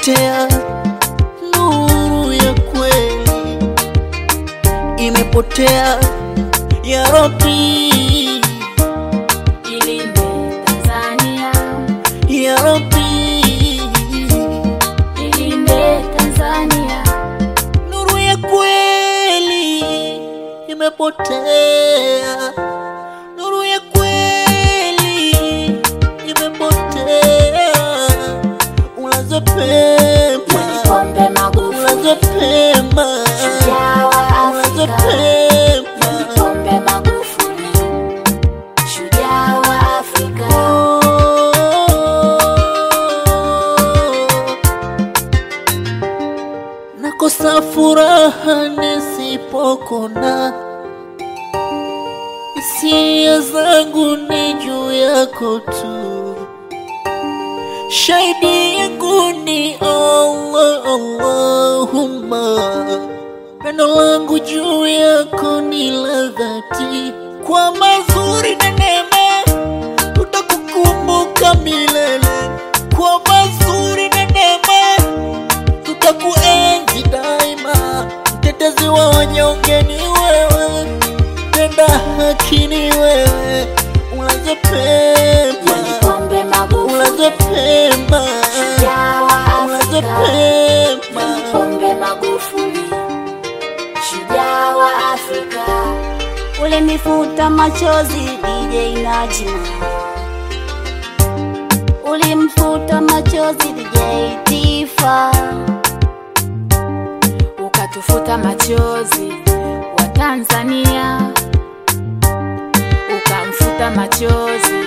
imepotea, nuru ya kweli imepotea. Ya Rabbi, Ilinde Tanzania, ya Rabbi, ilinde Tanzania, nuru ya kweli imepotea, nuru ya kweli imepotea. Ulaze pema, Pombe Magufuli, ulaze pema, shujaa wa ulaze Afrika. pema. Pombe Magufuli, shujaa wa Afrika. Nakosa furaha nisipokona, hisia zangu ni juu yako tu, shahidi yangu ni Allah, Allahumma, pendo langu juu yako ni la dhati, kwa mazuri na neema tutakukumbuka milele, kwa mazuri na neema tutakuenzi daima. Mtetezi wa wanyonge ni wewe, tenda haki ni wewe, ulaze pema, Pombe Magufuli, ulaze pema, shujaa wa ulaze Afrika. pema. Pombe Magufuli, shujaa wa Afrika. Ulinifuta machozi DJ Najima, ulimfuta machozi DJ Tifa, ukatufuta machozi wa Tanzania, ukamfuta machozi